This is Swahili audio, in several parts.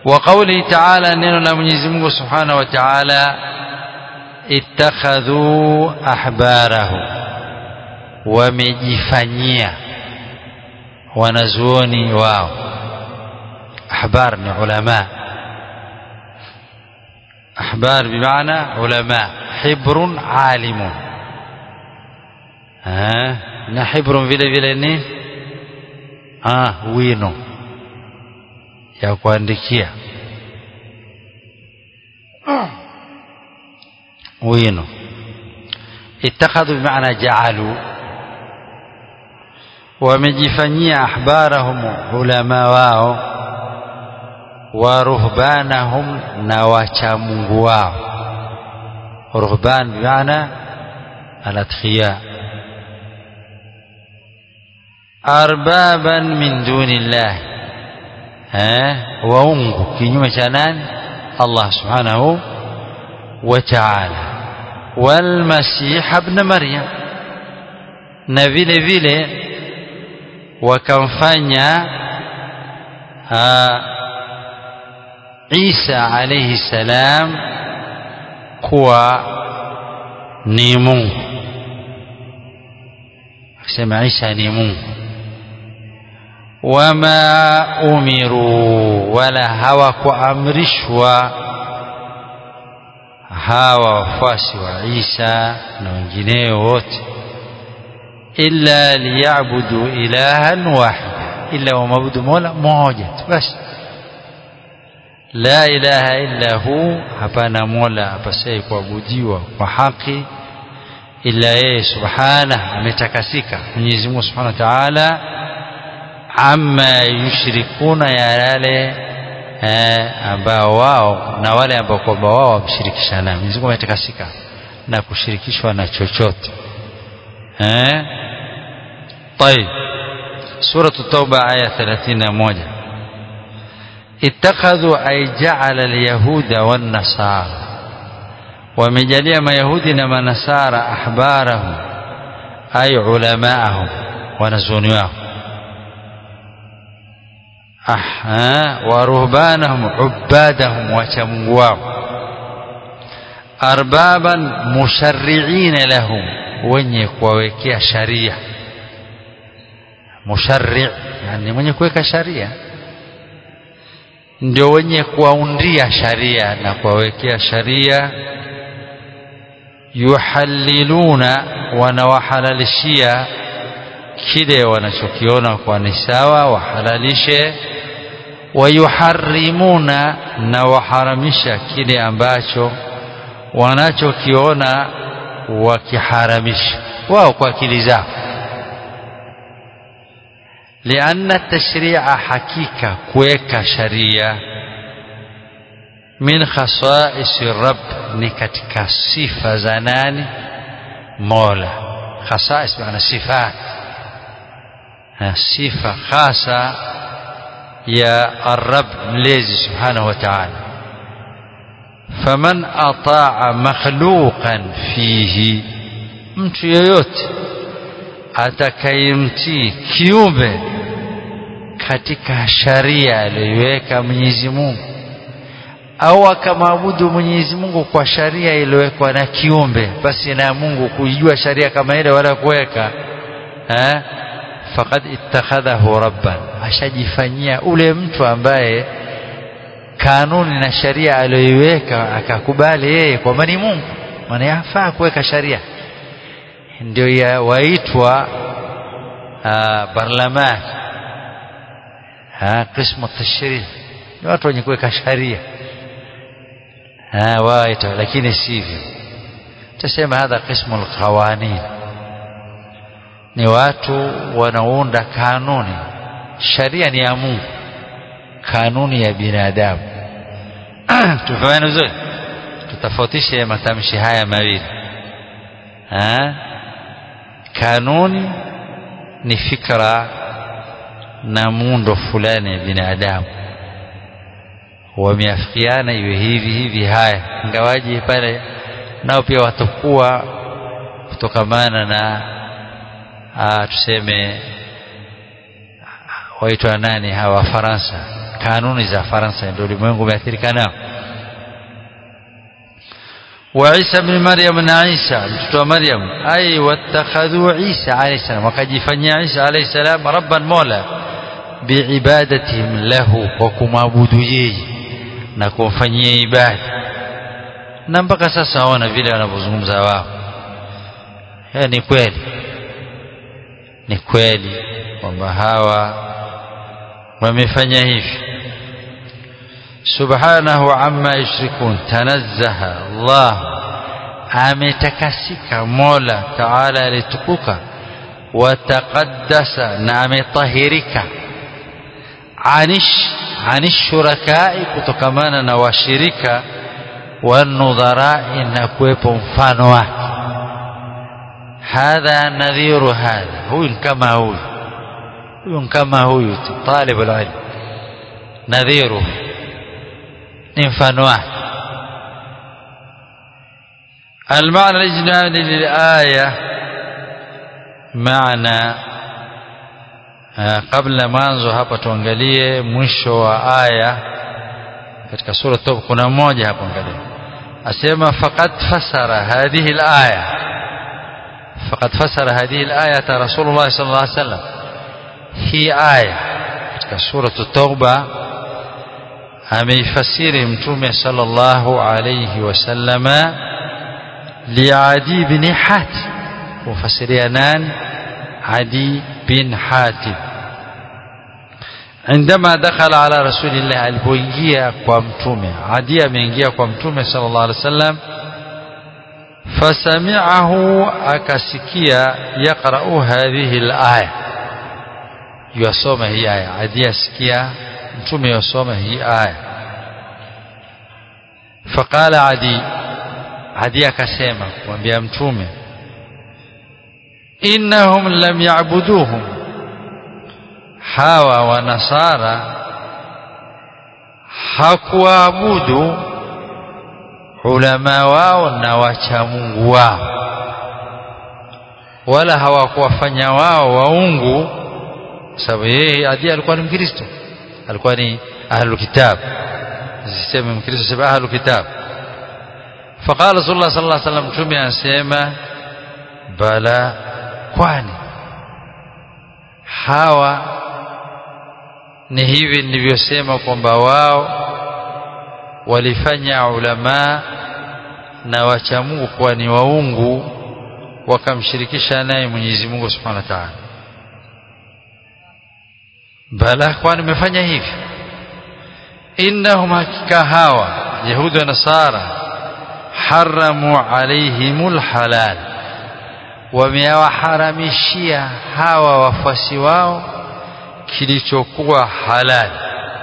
وقوله تعالى neno la Mwenyezi Mungu Subhanahu wa Ta'ala ittakhadhu ahbarahu wamejifanyia wanazuoni wao ahbar ni ulama ahbar bimaana ulama hibrun alimun na hibrun vile vile ni ah wino ya kuandikia wino ittakhadhu bimaana ja'alu wamejifanyia ahbarahum ulama wao wa ruhbanahum na wachamungu wao ruhban bimaana alatqiya arbaban min dunillah eh waungu kinyume cha nani Allah subhanahu wa ta'ala wal masih ibn maryam na vile vile wakamfanya Isa alayhi salam kuwa ni Mungu akisema Isa ni Mungu wama umiru wala hawakuamrishwa hawa wafuasi wa Isa na wengineo wote illa liyabudu ilahan wahida illa wamabudu mola mmoja tu basi la ilaha illa hu hapana mola apasaye kuabudiwa kwa haki illa yeye subhanahu ametakasika Mwenyezi Mungu subhanahu wa ta'ala amma yushrikuna ya yale ambao wao na wale ambao kwamba wao wamshirikisha na Mwenyezi Mungu ametakasika na kushirikishwa na chochote eh طيب سورة التوبة آية 31 اتخذوا أي جعل اليهود والنصارى ومجالية ما يهود نما نصارى أحبارهم أي علماءهم ونزونيهم أح ورهبانهم عبادهم وشمواهم أربابا مشرعين لهم wenye kuwawekea sharia musharri yani mwenye kuweka sharia ndio wenye kuwaundia sharia na kuwawekea sharia yuhalliluna wanawahalalishia kile wanachokiona kwa ni sawa wahalalishe wayuharimuna na waharamisha kile ambacho wanachokiona wakiharamisha wao kwa akili zao lianna tashria hakika kuweka sharia min khasaisi rabb ni katika sifa za nani mola khasais maana sifat sifa khasa ya arab mlezi subhanahu wa ta'ala faman ataa makhluqan fihi mtu yoyote atakayemtii kiumbe katika sharia aliyoiweka Mwenyezi Mungu au akamwabudu Mwenyezi Mungu kwa sharia iliyowekwa na kiumbe basi na Mungu kujua sharia kama ile wala kuweka eh faqad ittakhadhahu rabban ashajifanyia ule mtu ambaye kanuni na sharia aliyoiweka akakubali yeye kwamba ni Mungu maana yafaa kuweka sharia ndio ya waitwa barlamani qismu tashri ni watu wenye kuweka sharia waitwa lakini sivyo tasema hadha qismu alqawanin ni watu wanaounda kanuni sharia ni ya Mungu kanuni ya binadamu tufahamu vizuri tutafautishe matamshi haya mawili kanuni ni fikra na muundo fulani ya binadamu wameafikiana iwe hivi hivi haya ingawaji pale nao pia watakuwa kutokamana na aa, tuseme waitwa nani hawa Faransa kanuni za Faransa ndio ulimwengu umeathirika nao وعيسى بن مريم بن عيسى mtoto مريم أي واتخذوا عيسى عليه السلام wakajifanyia Isa عليه السلام ربا مولا بعبادتهم له وكمabudu yeye na kumfanyia ibada na mpaka sasa waona vile wanavyozungumza wao hiyo ni kweli ni kweli kwamba hawa wamefanya hivi subhanahu amma yushrikun tanazzaha Allah ametakasika Mola Taala alitukuka wataqaddasa na ametahirika anish anish shurakai kutokamana na washirika wanudharai na kuwepo mfano wake hadha nadhiru hadha huyu kama huyu huyu kama huyu talibul ilm nadhiru ni mfano wake المعنى الإجمالي للآية معنى قبل mwanzo hapa tuangalie mwisho wa aya katika sura Toba kuna mmoja hapo angalia asema faqad fasara hadhihi al-aya faqad fasara hadhihi al-aya Rasulullah sallallahu alaihi wasallam hii aya katika sura Toba ameifasiri mtume sallallahu alayhi wasallama liadi bin hatim mufasiria nani adi bin hatim عندما دخل على رسول الله alipoingia kwa mtume adi ameingia kwa mtume sallallahu alaihi wasallam fasami'ahu akasikia yaqra'u hadhihi al-aya yasoma hii aya adi asikia mtume yasoma hii aya faqala adi adi akasema kumwambia mtume innahum lam ya'buduhum hawa wanasara hakuabudu ulama wao na wacha Mungu wao wala hawakuwafanya wao waungu sababu yeye adi alikuwa ni mkristo alikuwa ni ahlul kitab siseme mkristo sema ahlul kitab faqala rasulullah sallallahu alaihi wasallam mtume anasema bala kwani hawa ni hivi nilivyosema kwamba wao walifanya ulama na wacha Mungu kuwa ni waungu wakamshirikisha naye Mwenyezi Mungu Subhanahu wa Ta'ala bala kwani nimefanya hivi innahum hakika hawa yahudi wa nasara haramu alaihimul halal wamewaharamishia hawa wafuasi wao kilichokuwa halali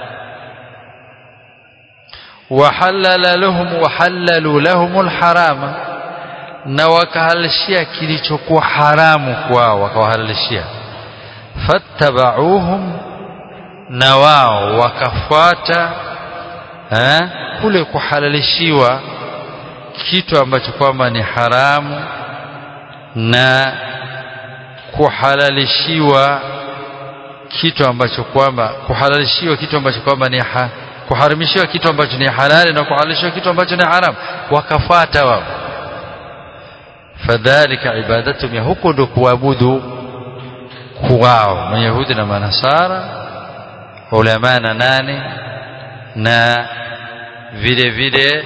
wahalala lahum wahallalu lahumul harama na wakahalishia kilichokuwa haramu kwao wakawahalalishia fattabauhum na wao wakafuata eh, kule kuhalalishiwa kitu ambacho kwamba ni haramu na kuhalalishiwa kitu ambacho kwamba kuhalalishiwa kitu ambacho kwamba ni ha, kuharamishiwa kitu ambacho ni halali na kuhalalishiwa kitu ambacho ni haramu wakafuata wao fadhalika ibadatum ya huko ndo kuabudu kwao mayahudi na manasara ulama na nane na vile vile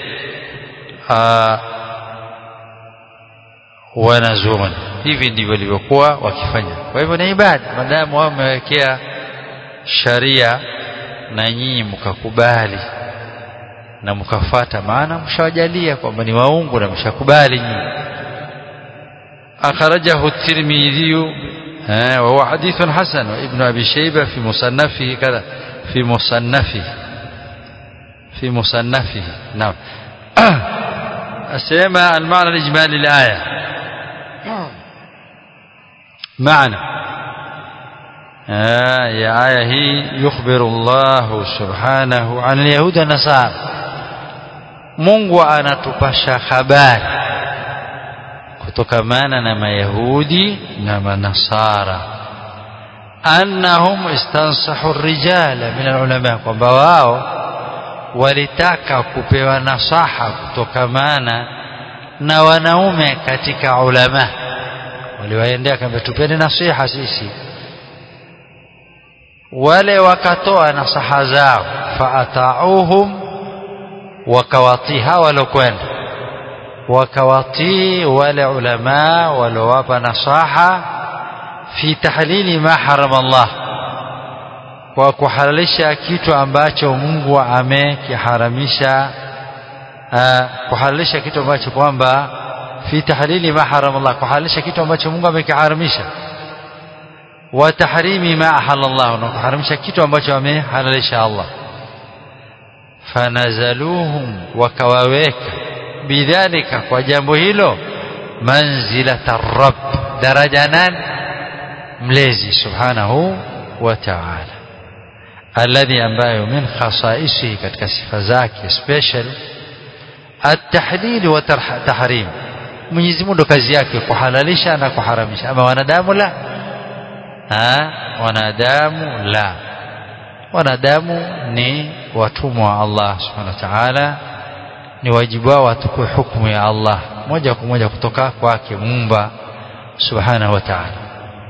wanazuoni hivi ndivyo walivyokuwa wakifanya kwa hivyo ni ibada maadamu wao wamewekea sharia na nyinyi mkakubali na mkafata maana mshawajalia kwamba ni waungu na mshakubali nyinyi akhrajahu at-tirmidhi وهو حديث حسن وابن أبي شيبة في مصنفه كذا في مصنفه في مصنفه نعم السيما المعنى الإجمالي للآية معنى آه يا آية هي يخبر الله سبحانه عن اليهود والنصارى Mungu anatupasha habari kutokamana na mayahudi na manasara annahum istansahu rijala min alulama kwamba wao walitaka kupewa nasaha kutokamana na wanaume katika ulama waliwaendea kamba tupeni nasiha sisi wale wakatoa nasaha zao faatauhum wakawatii hawa walokwenda wakawatii wale ulama waliowapa nasaha fi tahlili ma harama Allah kwa kuhalalisha kitu ambacho Mungu amekiharamisha kuhalalisha kitu ambacho kwamba fi tahlili ma harama Allah kuhalalisha kitu ambacho Mungu amekiharamisha wa tahrimi ma ahalla Allah na kuharamisha kitu ambacho amehalalisha Allah fanazaluhum wakawaweka bidhalika kwa jambo hilo manzilata rabb daraja nani mlezi subhanahu wa ta'ala alladhi ambayo min khasaisihi katika sifa zake special at-tahlil wa tahrim Mwenyezi Mungu kazi yake kuhalalisha na kuharamisha ama wanadamu la ha wanadamu la wanadamu ni watumwa wa Allah subhanahu wa ta'ala ni wajibu wao watukue hukumu ya Allah moja kwa moja kutoka kwake muumba subhanahu wa ta'ala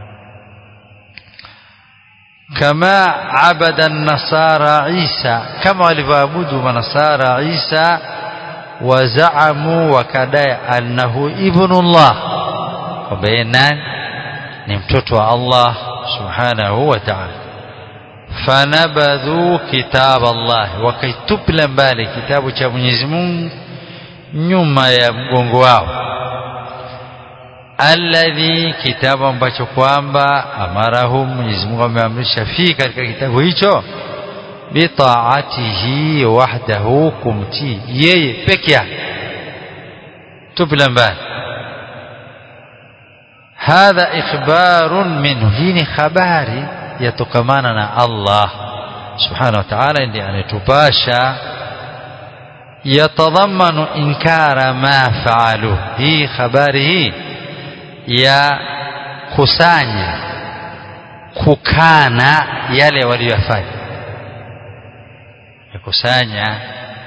كما عبد النصارى عيسى كما walivyoabudu manasara Isa wazamu wakadai annahu ibnullah kwamba yeye nani ni mtoto wa Allah subhanahu wa ta'ala fanabadhu kitab Allah wakaitupila mbali kitabu cha Mwenyezi Mungu nyuma ya mgongo wao alladhi kitabu ambacho kwamba amarahum Mwenyezi Mungu ameamrisha fi katika kitabu hicho bitaatihi wahdahu kumtii yeye peke yake tupila mbali hadha ikhbarun minhu hii ni habari yatokamana na Allah subhanahu wa ta'ala ndiye anatupasha yatadhammanu inkara ma faalu hii habari hii ya kusanya kukana yale waliyofanya ya kusanya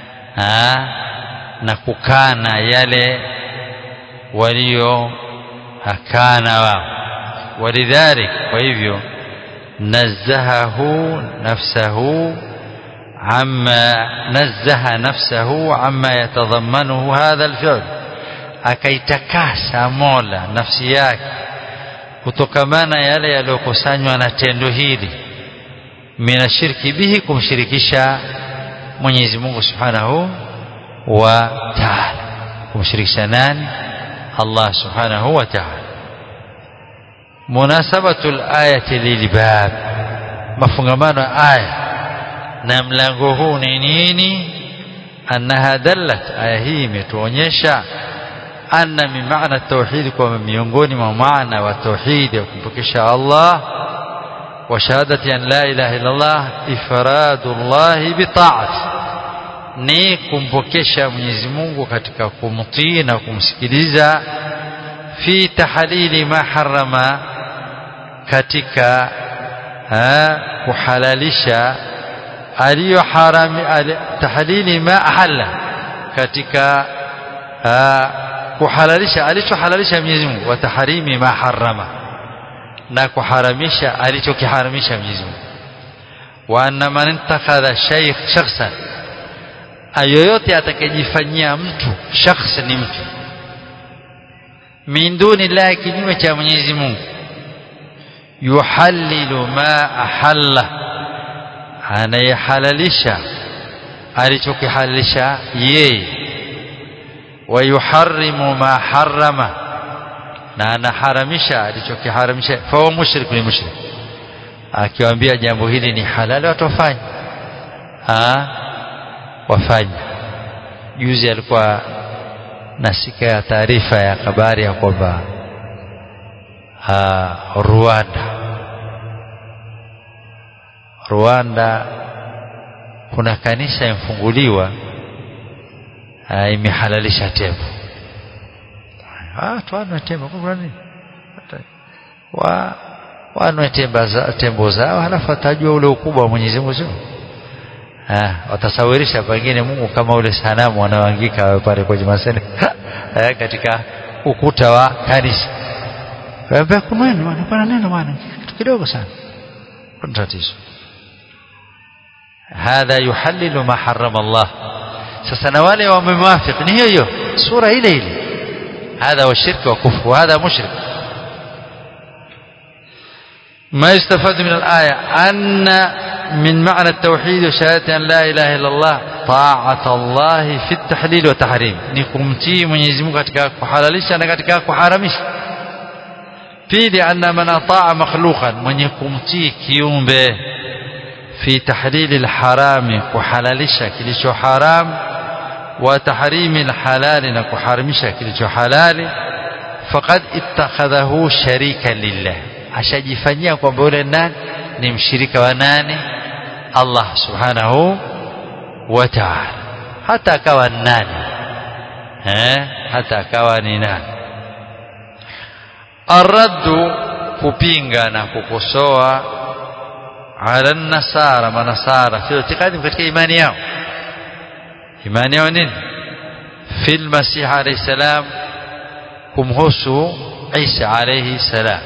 na kukana yale walio akana wao walidhalik kwa hivyo nazahahu nafsahu عما نزه نفسه عما يتضمنه هذا الفعل akaitakasa Mola nafsi yake kutokamana yale yaliyokusanywa na tendo hili minashirki bihi kumshirikisha Mwenyezi Mungu Subhanahu wa Ta'ala kumshirikisha nani Allah Subhanahu wa Ta'ala munasabatul ayati lilbab mafungamano ya aya na mlango huu ni nini annaha dallat aya hii imetuonyesha anna min maana tauhid kwa miongoni mwa maana wa tauhid ya kumpokesha Allah wa shahadati an la ilaha illa Allah ifradullah bi ta'ati ni kumpokesha Mwenyezi Mungu katika kumtii na kumsikiliza fi tahalili ma harama katika kuhalalisha aliyoharami tahalili ma ahalla katika kuhalalisha alichohalalisha Mwenyezi Mungu wa taharimi ma harama na kuharamisha alichokiharamisha Mwenyezi Mungu wa anna man intakhadha shaykh shakhsan ayoyote atakayejifanyia mtu shakhs ni mtu min duni llahi kinyume cha Mwenyezi Mungu yuhallilu ma ahalla anayehalalisha alichokihalalisha yeye wayuharrimu ma harrama na anaharamisha alichokiharamisha fahuwa mushrik ni mushrik akiwaambia jambo hili ni halali watafanya wafanya juzi alikuwa nasika ya taarifa ya habari ya kwamba Rwanda Rwanda kuna kanisa imfunguliwa imehalalisha tembo ah tuana tembo kuna nini wa wanwe tembo zao halafu atajua ule ukubwa wa Mwenyezi Mungu sio ah watasawirisha pengine Mungu kama ule sanamu wanaoangika pale kwenye masene eh, katika ukuta wa kanisa Kaambia kunweni bwana, pana neno bwana, kitu kidogo sana. Kuna tatizo. Hadha yuhallilu ma harrama Allah. Sasa na wale wamemwafiki ni hiyo hiyo sura ile ile. Hadha wa shirki wa kufru, hadha mushrik. ما يستفاد من الآية أن من معنى التوحيد وشهادة أن لا إله إلا الله طاعة الله في التحليل والتحريم نكمتي من يزمك katika kuhalalisha na katika kuharamisha pili anna man ataa makhluqan mwenye kumtii kiumbe fi tahlili alharami kuhalalisha kilicho haram wa tahrimi alhalali na kuharamisha kilicho halali faqad ittakhadhahu sharika lillah ashajifanyia kwamba yule nani ni mshirika wa nani Allah subhanahu wa ta'ala hata akawa nani eh hata akawa ni nani arraddu kupinga na kukosoa ala nasara manasara fi itikadi katika imani yao imani yao nini fil masih alayhi salam kumhusu Isa alayhi salam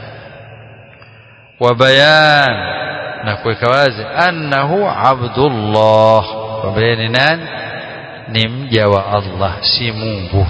wa bayan na kuweka wazi annahu abdullah wa bayani nani ni mja wa Allah si Mungu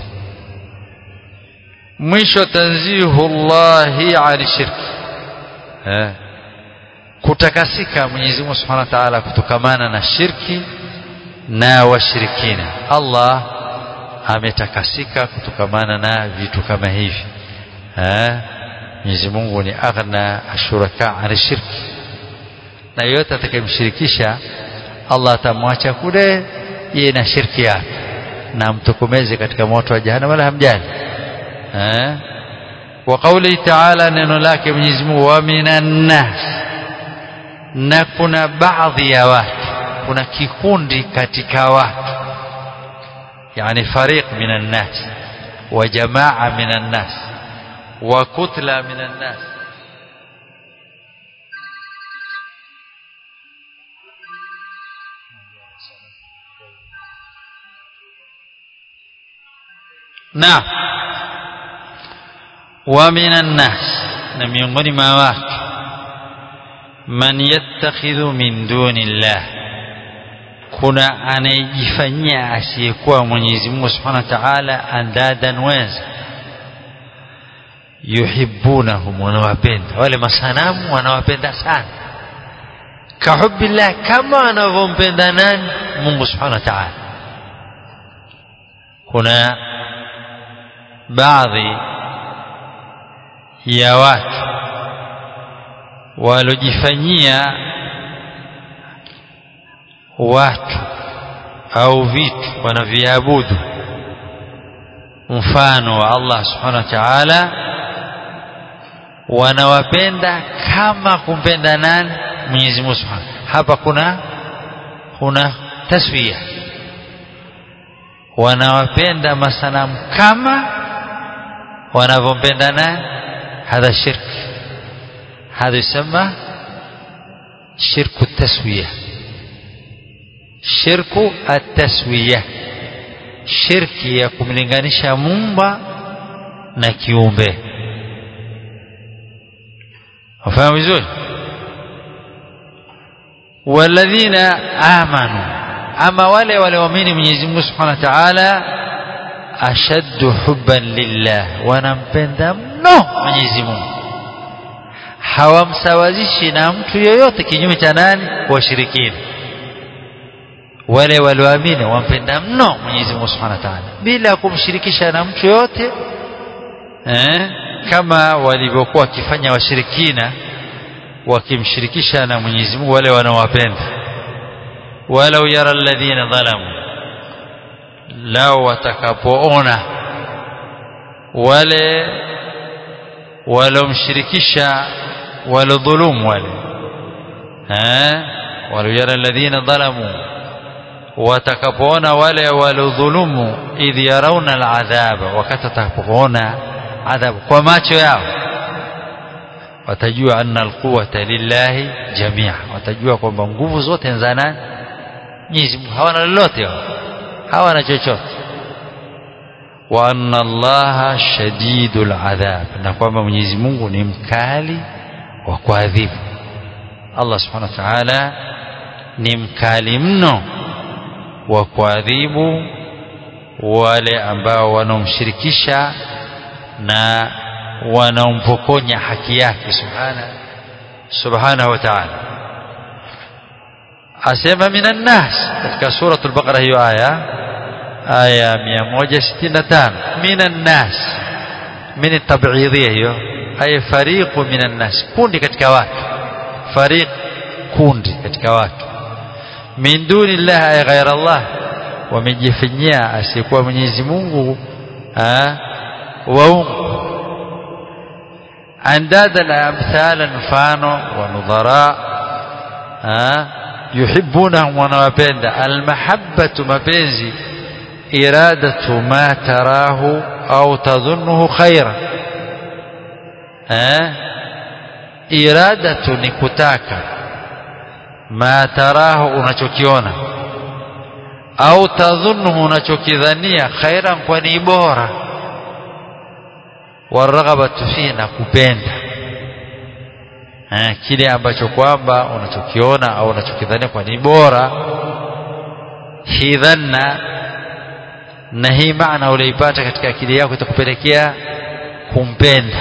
mwisho tanzihu llahi ani shirki eh. kutakasika Mwenyezi Mungu Subhanahu wa Ta'ala kutokamana na shirki na washirikina Allah ametakasika kutokamana na vitu kama hivi eh. Mwenyezi Mungu ni aghna ashuraka ani shirki na yote atakayemshirikisha Allah atamwacha kule yeye na shirki yake na mtokomeze katika moto wa jahannam wala hamjali eh wa qawli ta'ala neno lake Mwenyezi Mungu wa minan nas na kuna baadhi ya watu kuna kikundi katika watu yani fariq minan nas wa jamaa minan nas wa kutla minan nas na wa minan nas na miongoni mwa watu man yattakhidhu min dunillah kuna anayejifanyia asiyekuwa Mwenyezi Mungu Subhanahu wa Ta'ala andadan wenza yuhibbunahum wanawapenda wale masanamu wanawapenda sana kahubbillah kama anavyompenda nani Mungu Subhanahu wa Ta'ala kuna baadhi ya watu walojifanyia watu au vitu wanaviabudu mfano wa Allah subhanahu wa ta'ala wanawapenda kama kumpenda nani Mwenyezi Mungu subhanahu hapa kuna kuna taswia wanawapenda masanamu kama wanavyompenda nani hadha shirki هذا يسمى شرك التسوية شرك التسوية شرك ya kumlinganisha mumba na kiumbe wafahamu vizuri walladhina amanu ama wale walioamini Mwenyezi Mungu Subhanahu wa Ta'ala ashaddu hubban lillah wanampenda mno Mwenyezi Mungu hawamsawazishi na mtu yoyote kinyume cha nani washirikina wale walioamini wampenda mno Mwenyezi Mungu Subhanahu wa Ta'ala bila kumshirikisha na mtu yoyote eh, kama walivyokuwa wakifanya washirikina wakimshirikisha na Mwenyezi Mungu wale wanaowapenda walau yara alladhina dhalamu lao watakapoona wale walomshirikisha walodhulumu wale eh waliyara alladhina dhalamu watakapoona wale walodhulumu idh yarawna aladhaba wakati watakapoona adhabu kwa macho yao watajua anna alquwata lillahi jamia watajua kwamba nguvu zote ni za nani Mwenyezi Mungu hawana lolote hawana chochote wa anna allaha shadidul adhab na kwamba Mwenyezi Mungu ni mkali wa kuadhibu Allah subhanahu wa ta'ala ni mkali mno wa kuadhibu wale ambao wanaomshirikisha na wanaompokonya haki yake subhana subhanahu wa ta'ala asema minan nas katika suratul baqara hiyo aya aya 165 minan nas min tab'idhiyya hiyo ay fariqu minan nas kundi katika watu fariq kundi katika watu min duni llah ay ghaira Allah wamejifanyia asiyekuwa Mwenyezi Mungu waungu andada na amthala mfano wa nudhara yuhibbunahum wanawapenda almahabbatu mapenzi iradatu ma tarahu au tadhunnuhu khaira iradatu ni kutaka ma tarahu unachokiona au tadhunnuhu unachokidhania khairan kwa ni bora waraghabatu fihi na kupenda eh, kile ambacho kwamba unachokiona au unachokidhania kwa ni bora hii dhanna na hii maana uliipata katika akili yako itakupelekea kumpenda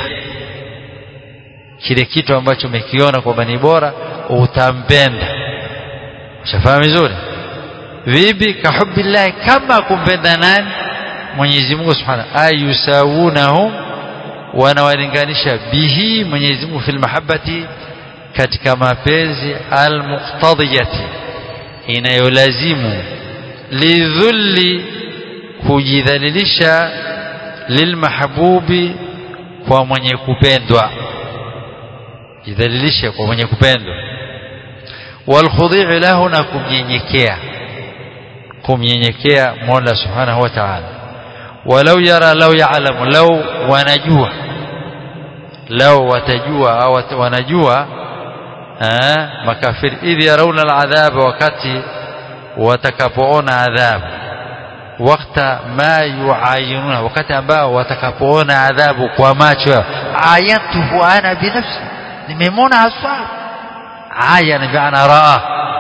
kile kitu ambacho umekiona kwamba ni bora utampenda ushafahamu vizuri vipi kahubbillahi kama kumpenda nani Mwenyezi Mungu Subhanahu ayusawunahum wanawalinganisha bihi Mwenyezi Mungu fil mahabbati katika mapenzi almuqtadiyati inayolazimu lidhulli kujidhalilisha lilmahbubi kwa mwenye kupendwa jidhalilishe kwa mwenye kupendwa walkhudhi'u lahu na kumnyenyekea kumnyenyekea Mola Subhanahu wa Ta'ala walau yara lau ya'lamu lau wanajua lau watajua au wanajua makafiri idh yarawna al'adhab wakati watakapoona adhabu wakati ma yuayinuna wakati ambao watakapoona adhabu kwa macho yao ayatuhu ana binafsi nimemwona haswa aya ni maana raa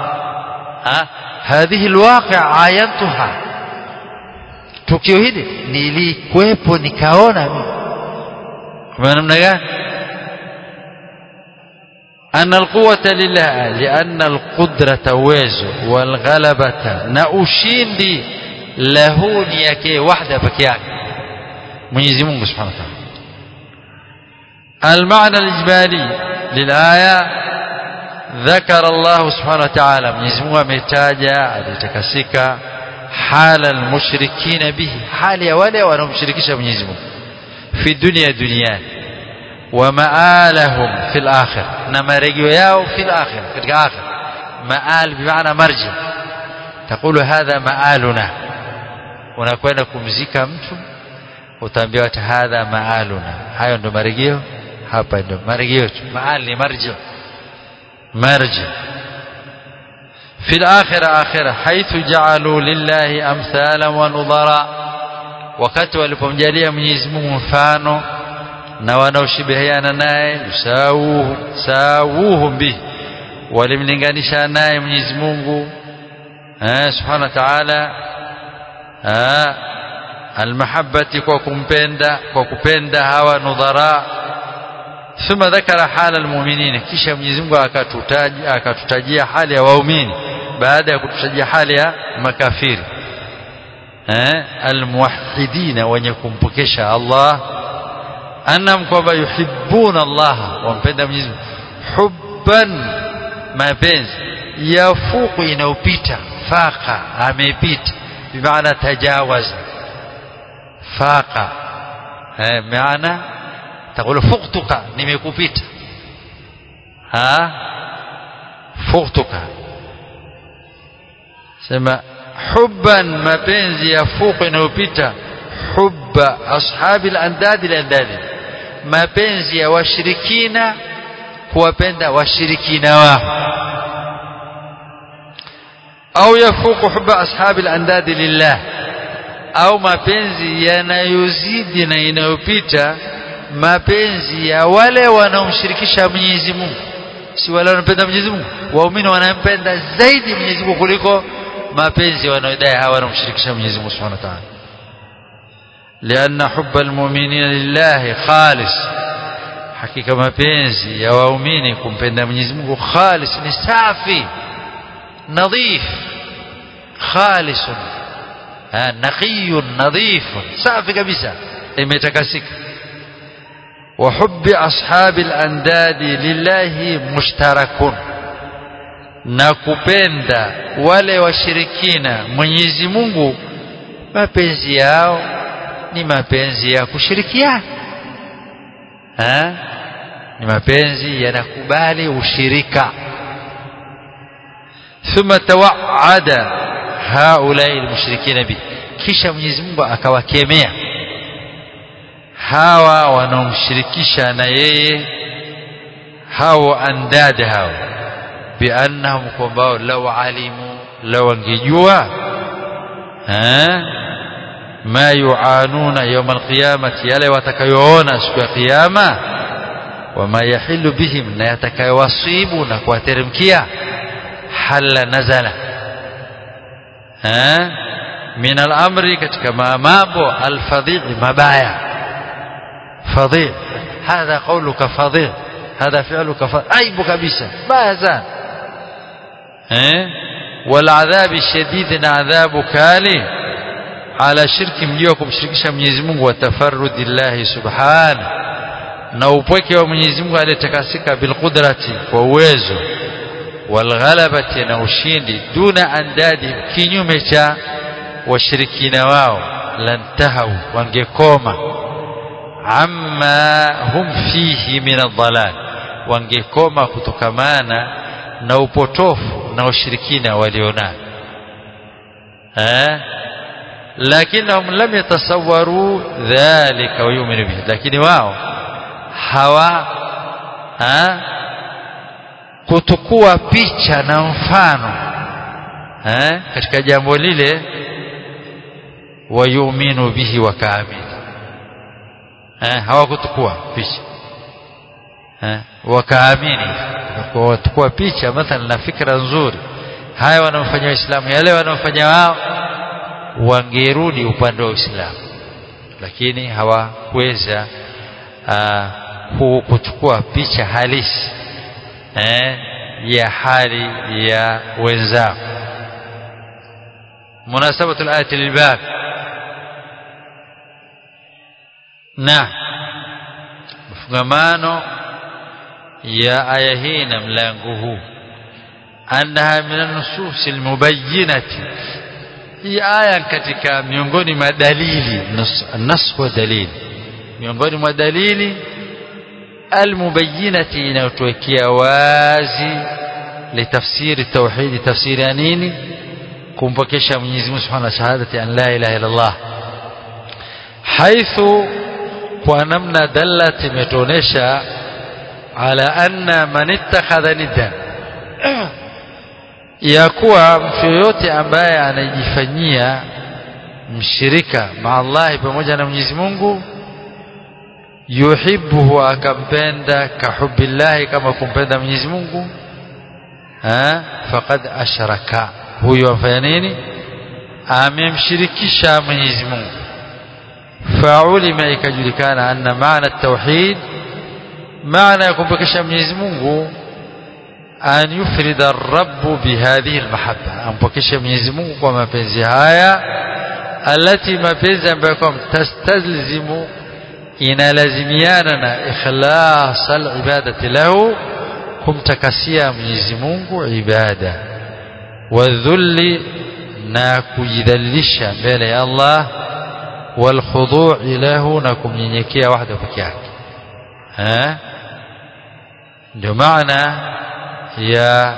هذه الواقع عاينتها tukio hili nilikwepo nikaona mimi kwa namna gani أن القوة لله لأن القدرة ويزو والغلبة نأشيندي له نيكي وحده بكيان Mwenyezi Mungu Subhanahu wa Ta'ala المعنى الإجمالي للآية ذكر الله سبحانه وتعالى Mwenyezi Mungu ametaja alitakasika حال المشركين به حال ya wale wanaomshirikisha Mwenyezi Mungu fi dunia duniani ومآلهم في الآخر نما رجوا ياو في الآخر في الآخر مآل بمعنى مرجع تقول هذا مآلنا unakwenda kumzika mtu utaambiwa hadha maaluna hayo ndo marejeo hapa ndo marejeo tu maal ni marji marji في الآخرة آخرة حيث جعلوا لله أمثالا ونظراء wakati walipomjalia Mwenyezi Mungu mfano na wanaoshibihiana naye yusawuhu sawuhu bihi walimlinganisha naye Mwenyezi Mungu eh subhanahu wa ta'ala eh almahabbati kwa kumpenda kwa kupenda hawa nudhara thumma dhakara hala almu'minin kisha Mwenyezi Mungu akatutaja akatutajia hali ya waumini baada ya kututajia hali ya makafiri eh almuwahhidina wenye kumpokesha Allah annam kwamba yuhibbuna Allah wampenda Mwenyezi Mungu hubban mapenzi yafuku inaupita faka amepita bimaana tajawaza faka eh maana تقول فقتك nimekupita ha فقتك sema hubban mapenzi ya fuku inayopita hubba ashabi al-andad al-andad mapenzi ya washirikina kuwapenda washirikina wao au yafuku huba ashabi al-andadi lillah au mapenzi yanayozidi na inayopita mapenzi ya wale wanaomshirikisha Mwenyezi Mungu si wale wanampenda Mwenyezi Mungu waumini wanampenda zaidi Mwenyezi Mungu kuliko mapenzi wanaodai hawa wanaomshirikisha Mwenyezi Mungu Subhanahu wa Ta'ala لأن حب المؤمنين لله خالص hakika mapenzi ya waumini kumpenda Mwenyezi Mungu khalis ni safi nadhif خالص نقي نظيف safi kabisa imetakasika وحب أصحاب الأنداد لله مشترك na kupenda wale washirikina Mwenyezi Mungu mapenzi yao ni mapenzi ya kushirikiana ni mapenzi yanakubali ushirika thumma tawaada haulai almushrikina bi kisha Mwenyezi Mungu akawakemea hawa wanaomshirikisha na yeye hao andada hao biannahum kwamba law alimu law wangejua ma yuanuna yawm alqiyamati yale watakayoona siku ya kiyama wama yahilu bihim na yatakayowasibu na kuwateremkia halla nazala min al-amri katika mambo al-fadhi mabaya fadhi hadha qawluka fadhi hadha fi'luka fadhi aibu kabisa baya sana eh wal adhabi shadid na adhabu kali ala shirki mjio kumshirikisha Mwenyezi Mungu wa tafarrudillahi subhanahu na upweke wa Mwenyezi Mungu aliyetakasika bil qudrati kwa uwezo walghalabati na ushindi duna andadi kinyume cha washirikina wao lantahau wangekoma amma hum fihi min adhalal wangekoma kutokamana na upotofu na ushirikina walionao eh lakinahum lam yatasawwaru dhalika wa yu'minu bihi lakini wao hawa ha kutukua picha na mfano eh katika jambo lile wayuminu bihi wakaamini eh hawakutukua picha eh wakaamini kutukua picha mathalan na fikra nzuri haya wanaofanya waislamu yale wanaofanya wao wangerudi upande wa Uislamu lakini hawakuweza kuchukua picha halisi eh, ya hali ya wenzao munasabatu al-ayati lilbab na mfungamano ya aya hii na mlango huu annaha min an-nusus al-mubayyinati hii aya katika miongoni mwa dalili nas wa dalili miongoni mwa dalili almubayyinati inayotuwekea wazi litafsiri tauhidi tafsiri ya nini kumpokesha Mwenyezi Mungu Subhanahu wa shahadati an la ilaha illa Allah haithu kwa namna dallat imetuonesha ala anna man ittakhadha nidda ya kuwa mtu yoyote ambaye anajifanyia mshirika ma Allah pamoja na Mwenyezi Mungu yuhibbuhu akampenda kahubbillahi kama kumpenda Mwenyezi Mungu ha faqad ashraka huyo afanya nini amemshirikisha Mwenyezi Mungu faulima ikajulikana anna maana tauhid maana ya kumpokesha Mwenyezi Mungu an yufrida ar-rabb bihadhihi al-mahabba ampokesha Mwenyezi Mungu kwa mapenzi haya alati mapenzi ambayo kwa tastalzimu inalazimiana na ikhlas al-ibadati lahu kumtakasia Mwenyezi Mungu ibada wadhulli na kujidhalilisha mbele ya Allah والخضوع له na kumnyenyekea wahda peke yake eh ndio maana ya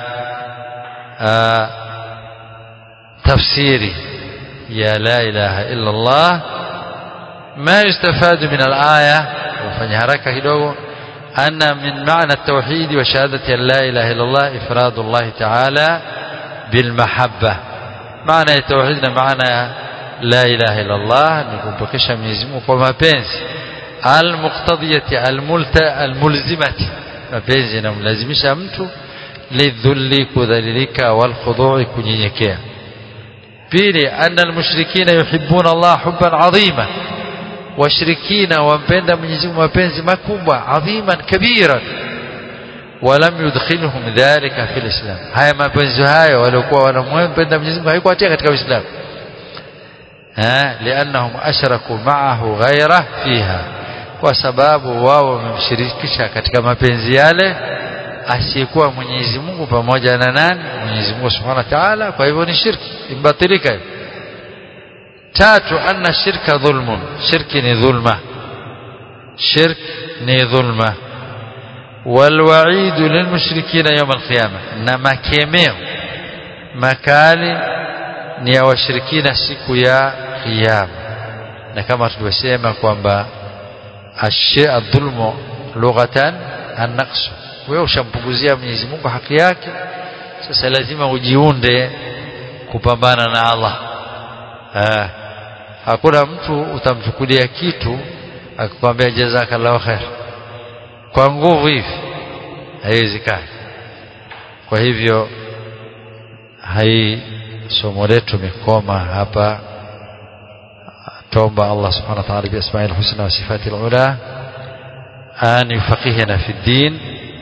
tafsiri ya la ilaha illa Allah ما يستفاد من الآية وفني haraka kidogo أن من معنى التوحيد وشهادة أن لا إله إلا الله إفراد الله تعالى بالمحبة معنى التوحيد معنى لا إله إلا الله نكمبكش ميزمو كما بينز المقتضية الملزمة mapenzi inamlazimisha mtu lidhulli kudhalilika walkhudui kunyenyekea pili anna almushrikina yuhibbuna Allah hubban adhima washirikina wampenda Mwenyezi Mungu mapenzi makubwa adhiman kabiran walam yudkhilhum dhalika fi alislam haya mapenzi hayo waliokuwa wanampenda Mwenyezi Mungu haikuatia katika Uislamu ha lianahum ashraku ma'ahu ghayra fiha kwa sababu wao wamemshirikisha katika mapenzi yale asiyekuwa Mwenyezi Mungu pamoja na nani Mwenyezi Mungu Subhanahu wa Ta'ala kwa hivyo ni shirki ibatilika tatu anna shirka dhulmun shirki ni dhulma shirk ni dhulma والوعيد للمشركين يوم القيامة نما كيميو makali ni ya washirikina siku ya kiyama na kama tulivyosema kwamba adhulmu lughatan an-naqs wewe ushampunguzia Mwenyezi Mungu haki yake sasa lazima ujiunde kupambana na Allah ha. hakuna mtu utamchukulia kitu akikwambia jazakallahu khair kwa nguvu hivi haiwezekani kwa hivyo hai somo letu mikoma hapa توبة الله سبحانه وتعالى بأسماء الحسنى وصفاته العلى أن يفقهنا في الدين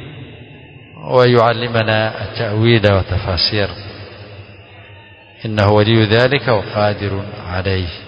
ويعلمنا التأويل وتفاسير إنه ولي ذلك وقادر عليه